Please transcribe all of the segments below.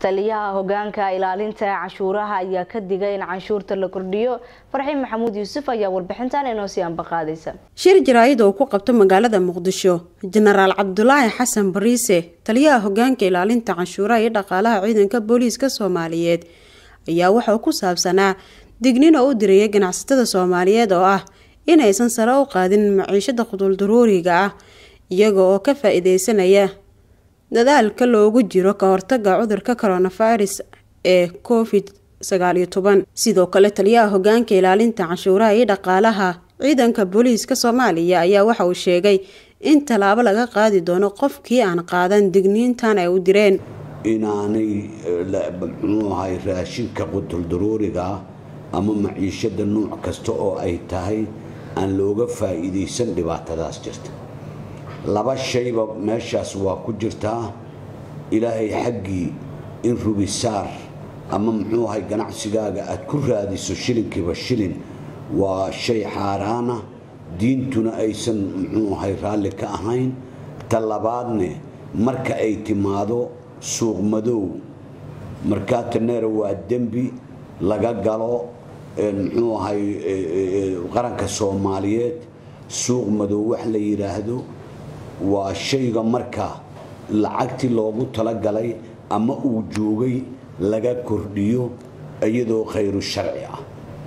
taliyaha hogaanka ilaalinta canshuuraha ayaa ka digay in canshuurta la kordhiyo farxiin maxamuud yuusuf ayaa warbixintan inoo sii ambaqaadaysa shir jaraa'id oo ku qabto magaalada muqdisho jenaraal cabdulaahi xasan bariise taliyaha hogaanka ilaalinta canshuuraha iyo dhaqaalaha ciidanka booliiska soomaaliyeed ayaa waxauu ku saabsanaa dignin oo u dirayay ganacsatada soomaaliyeed oo ah inaysan sare u qaadin maciishada quduldaruuriga ah iyaga oo ka faa-iideysanaya dadaalka loogu jiro ka hortaga cudurka coronavirus ee covid sagaaliyo toban sidoo kale taliyaha hogaanka ilaalinta canshuuraha iyo dhaqaalaha ciidanka booliiska soomaaliya ayaa waxa uu sheegay in tallaabo laga qaadi doono qofkii aan qaadan digniintan ay u direen inaanay muxuu ahay raashinka qutuldaruuriga ama maciishada nuuc kasta oo ay tahay aan looga faa-iideysan dhibaatadaas jirta laba shayba meeshaas waa ku jirtaa ilaahay xaggii in rubisaar ama muxuu ahay ganacsigaaga aad ku raadiso shilinkiiba shilin waa shay xaaraana diintuna aysan muxuu ahay raalli ka ahayn ta labaadne marka ay timaado suuq madow markaataneera waa dembi laga galo muxuu ahay qaranka soomaaliyeed suuq madow wax la yidhaahdo waa shayga marka lacagtii loogu talagalay ama uu joogay laga kordhiyo iyadoo khayru sharci ah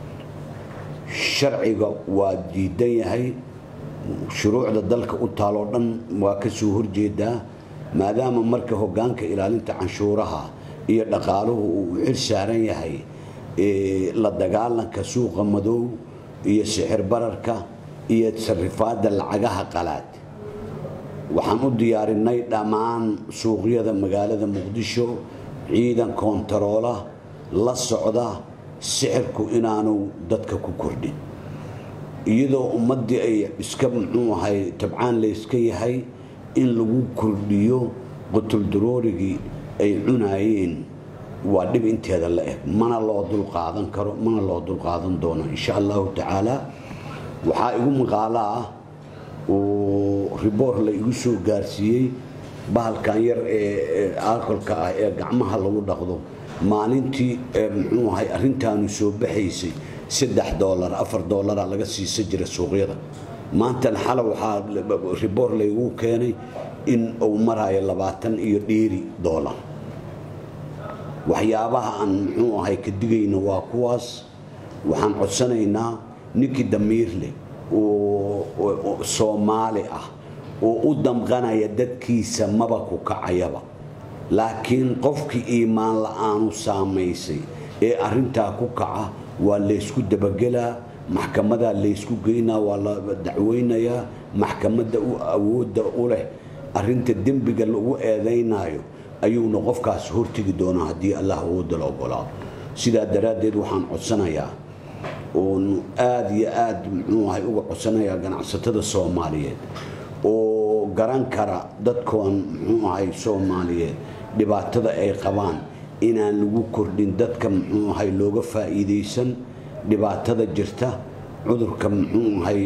sharciga waa diidan yahay shuruucda dalka u taaloo dhan waa ka soo horjeedaa maadaama marka hogaanka ilaalinta canshuuraha iyo dhaqaaluhu uu xil saaran yahay la dagaalanka suuqa madow iyo sixir bararka iyo sarifaadda lacagaha qalaad waxaan u diyaarinay dhammaan suuqyada magaalada muqdisho ciidan koontaroola la socda sixirku inaanu dadka ku kordhin iyadoo ummaddii ay iska muxuu ahay tabcaan layska yahay in lagu kordhiyo qutuldaroorigii ay cunaayeen waa dhib inteeda la eg mana loo dulqaadan karo mana loo dulqaadan doono insha allahu tacaala waxaa igu maqaalo ah oo riboor la igu soo gaarsiiyey bahalkan yar ee alkolka ah ee gacmaha lagu dhaqdo maalintii muxuu ahay arrintaanu soo baxaysay saddex doolar afar doolara laga siisa jira suuqyada maantan xala waxaa riboor laygu keenay in uu marayo labaatan iyo dhiiri doolar waxyaabaha aan muxuu ahay ka digayna waa kuwaas waxaan codsanaynaa ninkii damiir leh oo soomaali ah oo u damqanaya dadkiisa maba ku kacayaba laakiin qofkii iimaan la-aanu saamaysay ee arintaa ku kaca waa laysku dabagelaa maxkamadaa laysku geynaa waa la dacweynayaa maxkamadda u awoodda u leh arinta dembiga lagu eedaynayo ayuuna qofkaas hortegi doonaa haddii allah awoodda la ogolaado sidaa daraaddeed waxaan codsanayaa oon aada iyo aada muxuu ahay uga codsanayaa ganacsatada soomaaliyeed oo garan kara dadkoon muxuu ahay soomaaliyeed dhibaatada ay qabaan inaan lagu kordhin dadka muxuu ahay looga faa-iideysan dhibaatada jirta cudurka muxuu ahay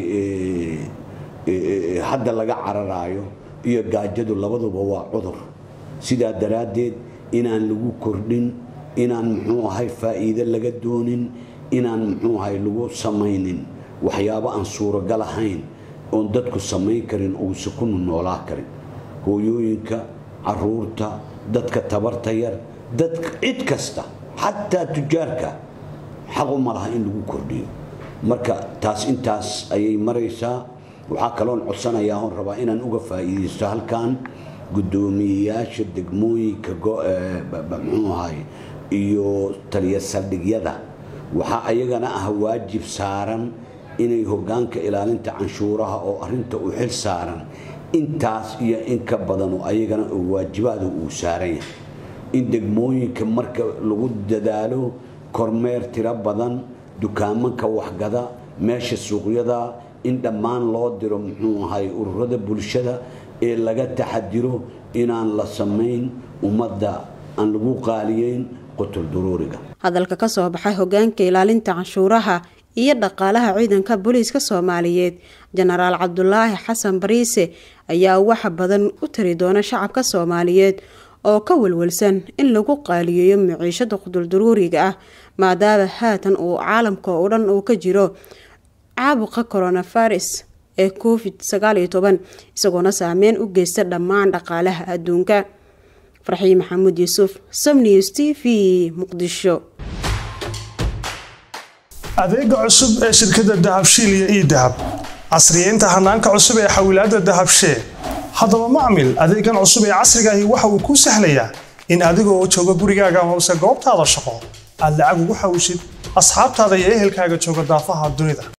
hadda laga cararaayo iyo gaajadu labaduba waa cudur sidaa daraaddeed inaan lagu kordhin inaan muxuu ahay faa-iide laga doonin inaan muxuu ahay lagu samaynin waxyaabo aan suuragal ahayn oon dadku samayn karin uusa ku noolaa karin hooyooyinka caruurta dadka tabarta yar dadka cid kasta xataa tujaarka xaqu ma laha in lagu kordhiyo marka taas intaas ayay maraysaa waxaa kaloon codsanayaa oon rabaa inaan uga faa-iideysto halkan guddoomiyeyaasha degmooyinka muxuu ahay iyo taliya saldhigyada waxaa ayagana ah waajib saaran inay hogaanka ilaalinta canshuuraha oo arinta u xil saaran intaas iyo in ka badan oo ayagana waajibaada uu saaran yahay in degmooyinka marka lagu dadaalo kormeer tiro badan dukaamanka waxgada meesha suuqyada in dhammaan loo diro muxuu ahay ururada bulshada ee laga taxadiro inaan la samayn ummadda aan lagu qaaliyeyn qutuldaruuriga hadalka ka soo baxay hogaanka ilaalinta canshuuraha iyo dhaqaalaha ciidanka booliiska soomaaliyeed jenaraal cabdulaahi xasan bariise ayaa waxa badan u tari doona shacabka soomaaliyeed oo ka walwalsan in lagu qaaliyeeyo maciishada quduldaruuriga ah maadaama haatan uu caalamka oo dhan uu ka jiro caabuqa coronavirus ee covid sagaal iyo toban isagoona saameyn u geysta dhammaan dhaqaalaha adduunka farxiin maxamuud yuusuf samnews t v muqdisho adeega cusub ee shirkadda dahabshiil iyo ii dahab casriyeynta hanaanka cusub ee xawilaadda dahabshee haddaba macmil adeegan cusub ee casrigaahi waxa uu kuu sahlayaa in adigoo jooga gurigaaga hoose goobtaada shaqo aad lacag ugu xawishid asxaabtaada iyo ehelkaaga jooga daafaha dunida